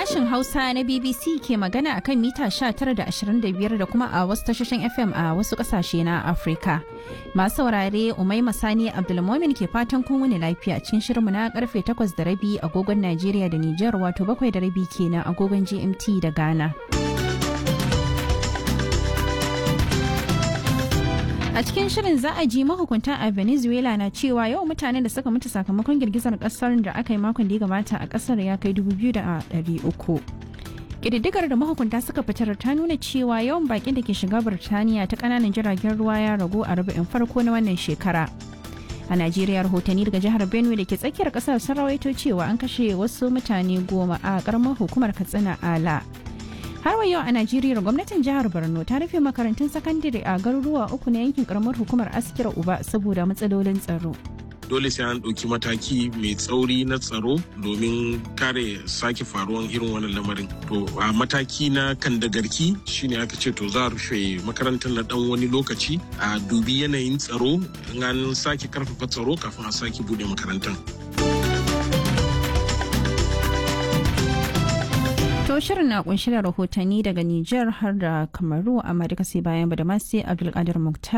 Sashen Hausa na BBC ke magana akan mita 19.25 da kuma a wasu tashoshin FM a wasu kasashe na Afirka. Masu saurare Umai Masani Abdulmomin ke fatan kun wani lafiya cikin shirinmu na karfe 8 da rabi agogon Najeriya da Nijar wato 7 da rabi kenan agogon GMT da Ghana. A cikin shirin za a ji mahukunta a Venezuela na cewa yau mutanen da suka mutu sakamakon girgizar kasar da aka yi makon da ya gabata a kasar ya kai 2,300. Ƙididdigar da mahukunta suka fitar ta nuna cewa yawan bakin da ke shiga Birtaniya ta ƙananan jiragen ruwa ya ragu a rubu'in farko na wannan shekara. A Najeriya rahotanni daga jihar Benue da ke tsakiyar ƙasar sun rawaito cewa an kashe wasu mutane goma a ƙaramar hukumar Katsina Ala. har wa yau a najeriya gwamnatin jihar borno ta rufe makarantun sakandare a garuruwa uku na yankin karamar hukumar askira uba saboda matsalolin tsaro dole sai an ɗauki mataki mai tsauri na tsaro domin kare sake faruwan irin wannan lamarin to a mataki na kan da garki shine aka ce to za a rufe makarantar na dan wani lokaci a dubi yanayin tsaro an sake karfafa tsaro kafin a sake bude makarantar To shirin na kunshi da rahotanni daga Nijar har da Kamaru amma duka sai bayan Badamasi Abdulkadir Muktar